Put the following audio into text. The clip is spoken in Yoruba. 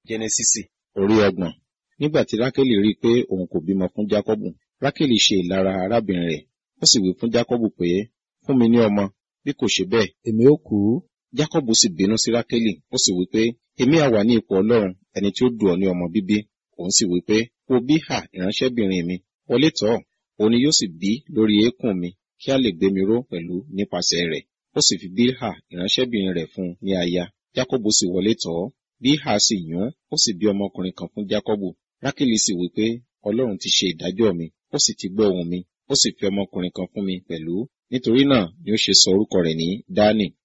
jẹnẹsísì orí ọgbọ̀n nígbà tí rákélì rí i pé òun kò bímọ fún jákọ́bù rákélì ṣe ìlara arábìnrin rẹ̀ ó sì wí fún jákọ́bù pé fún mi ní ọmọ bí kò ṣe bẹ́ẹ̀ èmi ó kú jákọ́bù sì bínú sí rákélì ó sì wí pé èmi á wà ní ipò ọlọ́run ẹni tí ó dù ọ́ ní ọmọ bíbí òun sì wí pé wo bíhà ìránṣẹ́bìnrin mi wọlé tọ̀ ọ́ òun ni yóò sì bí lórí eékún mi kí a lè gbé mi ró pẹ̀lú nípasẹ̀ rẹ̀ ó sì fi bíhà ìránṣẹ́bìnrin rẹ̀ fún un ní aya jákọ́bù sì wọlé tọ̀ ọ́ bíhà sì yún ó sì bí ọmọkùnrin kan fún jákọ́bù rákélì sì wí pé ọlọ́run ti ṣe ìdájọ́ mi ó sì ti gbọ́ ohùn mi ó sì fi ọmọkùnrin kan fún mi pẹ̀lú nítorí náà ni ó ṣe sọ orúkọ rẹ̀ ní dánì